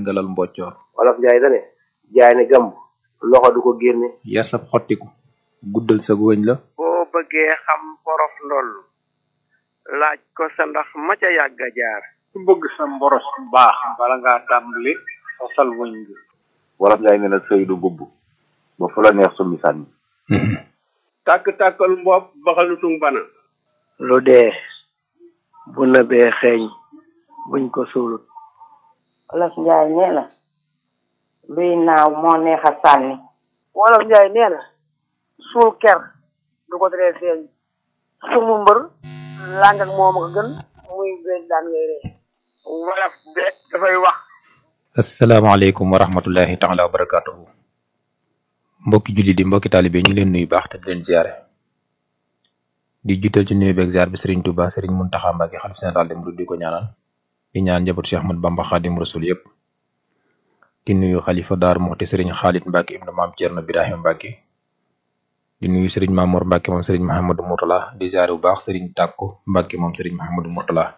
ngalal mboccoor wolof njaay dane jaay ne gàmb loxo du ko génne yar sab xottiku guddal sa wëñ la boo bëggee xam porof ndoll laaj ko sa ndax ma ca yàgg a jaar ku bëgg sa mboros baax bala ngaa tàmbali fasal wëñ bi wolof njaay nee na sëy du bubb ba fu la neex summi sànni tàkk-tàkkal mbopp baxalutung bana lu dee bu nëbee xeeñ buñ ko suulut wolof njaay nee na luy naaw moo neex a sànni wolof njaay nee na suul ker du ko teree feeñ sumu mbër làng ak moom ko gën muy bees daan ngay ree wolof de dafay wax asalaamaaleykum wa rahmatullahi taala wa barakatuhu mbokki julli di mbokki taalibe ñu ngi leen nuyu baax te di leen ziare di jiital ci nuyu beeg ziar bi Serigne Touba Serigne Mountakha Mbacké xalif général dem di ko ñaanal di ñaan njabootu Cheikh Ahmad Bamba Khadim Rasul yëpp di nuyu xalifa Daaru Muxti Serigne Khalid Mbacké ibnu maam Thierno Birahim Mbacké di nuyu Serigne Mamour Mbacké moom Serigne Mahamadou Mourtala di ziare bu baax Serigne Takko Mbacké moom Serigne Mahamadou Mourtala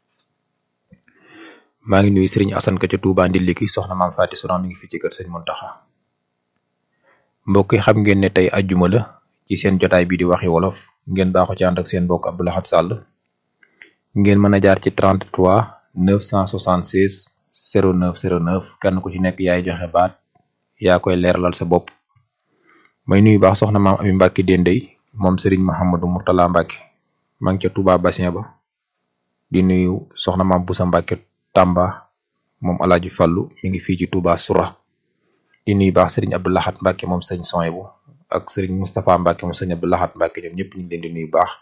maa ngi nuyu Serigne Assane ka ca Touba Ndiliki soxna maam Faati Sourang mi ngi fi ci kër Serigne Mountakha mbokk yi xam ngeen ne tey ajjuma la ci seen jotaay bi di waxi wolof ngeen baaxu ci ànd ak seen mbokk Abdou Lahad Sall ngeen mën a jaar ci 33 976 09 09 kenn ku ci nekk yaay joxe baat yaa koy leeralal sa bopp may nuyu baax soxna maam Ami Mbacke Dendey moom Serigne Mahamadou Mourtala Mbacke maa ngi ca Touba Bassin ba di nuyu soxna maam Boussa Mbacke Tamba moom Alaaji Fallu mi ngi fii ci Touba Soura di nuyu baax Serigne Abdou Lahad Mbacke moom sëñ Soyebu ak Serigne Moustapha Mbacke moom sëñ Abdou Lahad Mbacke ñoom ñëpp ñu ngi leen di nuyu baax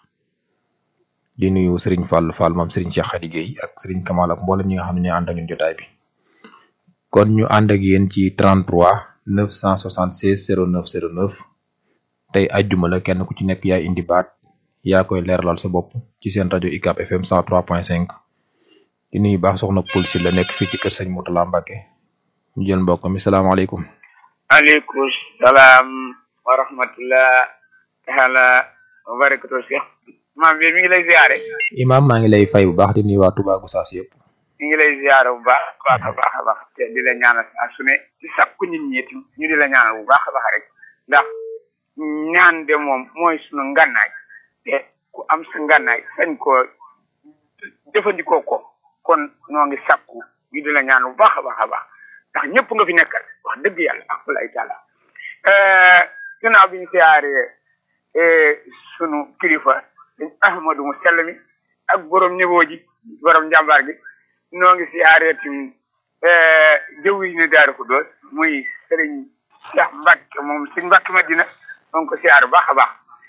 di nuyu Serigne Fall Fall moom Serigne Cheikh Khady Gueye ak Serigne Kamal ak mboolem ñi nga xam ne ñoo ànd ak ñun jotaay bi kon ñu ànd ak yéen ci 33 976 09 09 tey ajjuma la kenn ku ci nekk yaay indi baat yaa koy leeralal sa bopp ci seen rajo UCAB FM 103.5 di nuyu baax soxna Poul si la nekk fii ci kër sëñ Moutala Mbacke ñu jël mbokk mi salaamaaleykum. aleykum salaam wa rahmatullah taala wa barakatu Cheikh maam bi mi ngi lay ziare Imaam maa ngi lay fay bu baax di nuyu waa Touba Gossas yëpp. mi ngi lay ziare bu baax baax a baax a baax te di la ñaanal saa su ne ci sakku nit ñi itam ñu di la ñaanal bu baax a baax rek ndax ñaan de moom mooy sunu ngànnaay te ku am sa ngànnaay sañ ko jëfandikoo ko kon noo ngi sakku ñu di la ñaan bu baax a baax a baax ndax ñëpp nga fi nekkal wax dëgg yàlla ak lay taala ginnaaw bi ñu siyaaree sunu kilifa dañ ahmadu mu sell mi ak borom niveau ji borom njàmbaar gi noo ngi siyaaree tim jëw yi ne daaru ko doos muy sëriñ Cheikh Mbacke moom sëriñ Mbacke Madina noo ngi ko siyaare baax a baax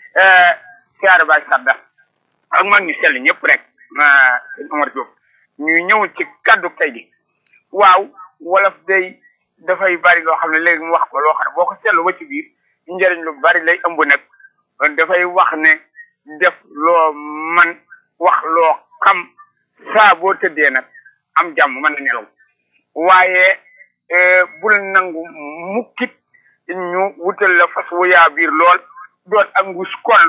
siyaare baay sadda ak mag ñu sell ñëpp rek sëñ Omar Diop ñu ñëw ci kaddu tey gi waaw wolof day dafay bari loo xam ne léegi mu wax ko loo xam ne boo ko seetlu ba ci biir njëriñ lu bari lay ëmb nag dafay wax ne def loo man wax loo xam saa boo tëddee nag am jàmm mën na nelaw waaye bul nangu mukkit ñu wutal la fas wu yaa biir lool doon ak ngus kol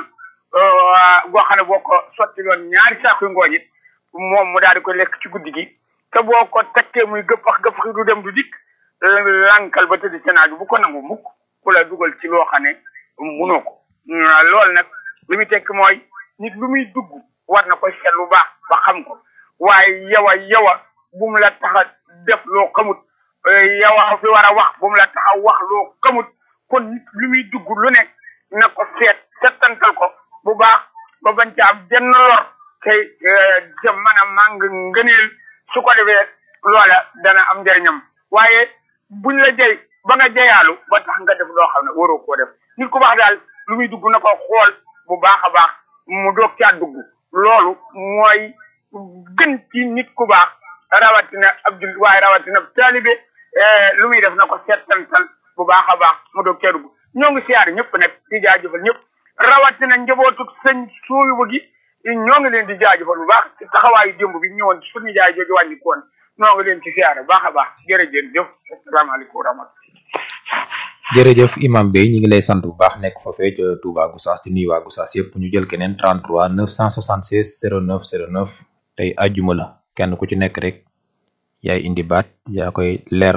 goo xam ne boo ko sotti loon ñaari saakuy ngooñ it moom mu daal di ko lekk ci guddi gi te boo ko takkee muy gëppax gëppax du dem du dikk lankal ba tëdd ci naaj bu ko nangu mukk ku la dugal ci loo xam ne munoo ko loolu nag li muy tekki mooy nit lu muy dugg war na ko seet lu baax ba xam ko waaye yow a yow a bu mu la tax a def loo xamut yow a fi war a wax bu mu la tax a wax loo xamut kon nit lu muy dugg lu ne na ko seet settantal ko bu baax ba bañ ca am benn lor tey ca mën a màng ngëneel su ko defee loola dana am njëriñam waaye buñ la jëy ba nga jëyaalu ba tax nga def loo xam ne waroo koo def nit ku baax daal lu muy dugg na ko xool bu baax a baax mu doog caa dugg loolu mooy gën ci nit ku baax rawatina ab jullit waaye rawatina taalibe lu muy def na ko seetantal bu baax a baax mu doog caa dugg ñoo ngi siyaar ñëpp nag di jaajëfal ñëpp rawatina njabootu sëñ suuyu gi ñoo ngi leen di jaajëfal bu baax ci taxawaayu démb bi ñëwoon ci suñu jaay jooju wàññi koon ñoo ngi leen ci siyaare baax a baax jërëjëf jëf asalaamaaleykum wa rahmatulah jërëjëf imam Bey ñi ngi lay sant bu baax nekk foofee ca Touba Gossas di nuyu waa Gossas yëpp ñu jël keneen 33 976 09 09 tey àjjuma la kenn ku ci nekk rek yaay indi baat yaa koy leer